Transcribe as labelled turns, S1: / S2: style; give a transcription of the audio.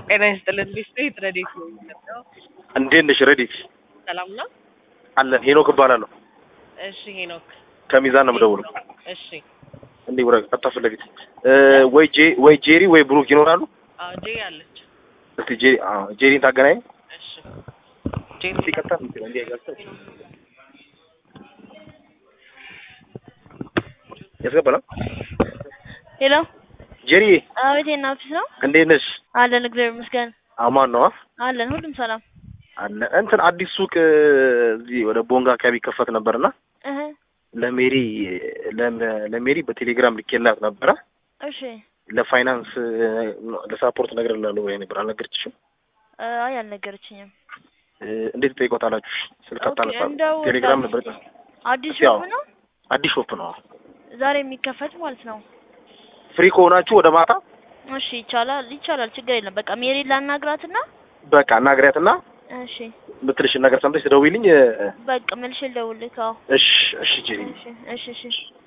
S1: ጤና ይስጥልን ቢስትሪት ረዴት ነው የሚሰጠው።
S2: እንዴት ነሽ ረዲት?
S1: ሰላም ነው?
S2: አለን ሄኖክ እባላለሁ
S1: እሺ ሄኖክ።
S2: ከሚዛን ነው የምደውለው።
S1: እሺ
S2: እንዴ ወረ ቀጥታ ፊት ለፊት እ ወይ ጄ ወይ ጄሪ ወይ ብሩክ ይኖራሉ?
S1: አዎ ጄ አለች።
S2: እስቲ ጄሪ አዎ ጄሪን ታገናኝ።
S1: እሺ ጄ
S2: እስቲ ቀጥታ ፊት እንዴ ያጋስተው ያስገባላ
S3: ሄሎ
S2: ጄሪ
S3: አቤት፣ የና ኦፊስ ነው
S2: እንዴት ነሽ?
S3: አለን። እግዚአብሔር ይመስገን
S2: አማን ነው
S3: አለን። ሁሉም ሰላም
S2: አለ እንትን አዲስ ሱቅ እዚህ ወደ ቦንጋ አካባቢ ይከፈት ነበርና
S3: እህ
S2: ለሜሪ ለም- ለሜሪ በቴሌግራም ልኬላት ነበረ
S3: እሺ።
S2: ለፋይናንስ ለሳፖርት ነገር ላለው ወይ ነበር አልነገርችሽም?
S3: አይ አልነገረችኝም።
S2: እ፣ እንዴት ትጠይቆታላችሁ? ስልክ
S3: ኦኬ፣
S2: አታነሳ
S3: እንደው
S2: ቴሌግራም
S3: ዛሬ
S2: ነበር
S3: አዲስ
S2: ያው።
S3: ሾፕ ነው
S2: አዲስ ሾፕ ነው
S3: ዛሬ የሚከፈት ማለት ነው።
S2: ፍሪ ከሆናችሁ ወደ ማታ
S3: እሺ፣ ይቻላል ይቻላል፣ ችግር የለም። በቃ ሜሪ ላናግራትና
S2: በቃ እናግሪያትና
S3: እሺ፣
S2: ምትልሽን ነገር ሰምተሽ ትደውይልኝ እ፣
S3: በቃ መልሼ ልደውልልህ። አዎ፣
S2: እሺ እሺ ጄሪ
S3: እሺ፣ እሺ፣ እሺ።